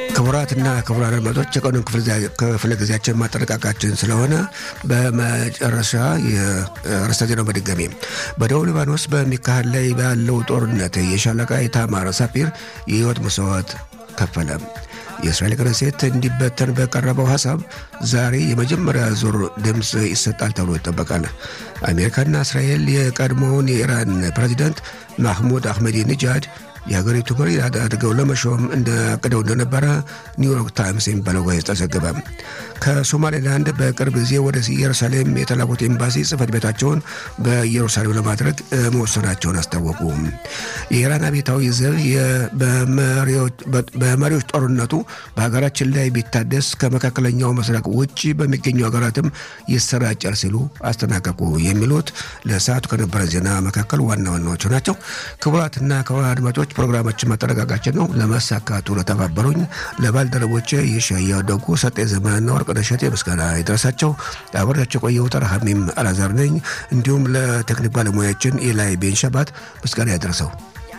ክቡራትና ክቡራን አድማጮች የቀኑን ክፍለ ጊዜያችን ማጠናቀቃችን ስለሆነ በመጨረሻ የርዕሰ ዜናው በድጋሚ በደቡብ ሊባኖስ በሚካሄድ ላይ ባለው ጦርነት የሻለቃ ኢታማር ሳፊር የህይወት መስዋዕት ከፈለ። የእስራኤል ክነሴት እንዲበተን በቀረበው ሀሳብ ዛሬ የመጀመሪያ ዙር ድምፅ ይሰጣል ተብሎ ይጠበቃል። አሜሪካና እስራኤል የቀድሞውን የኢራን ፕሬዚዳንት ማህሙድ አህመዲ ንጃድ የሀገሪቱ መሪ አድርገው ለመሾም እንዳቅደው እንደነበረ ኒውዮርክ ታይምስ የሚባለው ጋዜጣ ዘገበ። ከሶማሌላንድ በቅርብ ጊዜ ወደ ኢየሩሳሌም የተላኩት ኤምባሲ ጽህፈት ቤታቸውን በኢየሩሳሌም ለማድረግ መወሰናቸውን አስታወቁ። የኢራን አብዮታዊ ዘብ በመሪዎች ጦርነቱ በሀገራችን ላይ ቢታደስ ከመካከለኛው ምስራቅ ውጭ በሚገኙ ሀገራትም ይሰራጫል ሲሉ አስጠናቀቁ። የሚሉት ለሰዓቱ ከነበረ ዜና መካከል ዋና ዋናዎቹ ናቸው። ክቡራትና ክቡራን አድማጮች ፕሮግራማችን ማጠናቀቃችን ነው። ለማሳካቱ ለተባበሩኝ ለባልደረቦቼ የሻያው ደጉ፣ ሰጤ ዘመንና ወርቅነሽ እሸቴ ምስጋና ይድረሳቸው። አብሬያቸው የቆየሁት ረሃሚም አላዛር ነኝ። እንዲሁም ለቴክኒክ ባለሙያችን ኤላይ ቤንሸባት ምስጋና ያደረሰው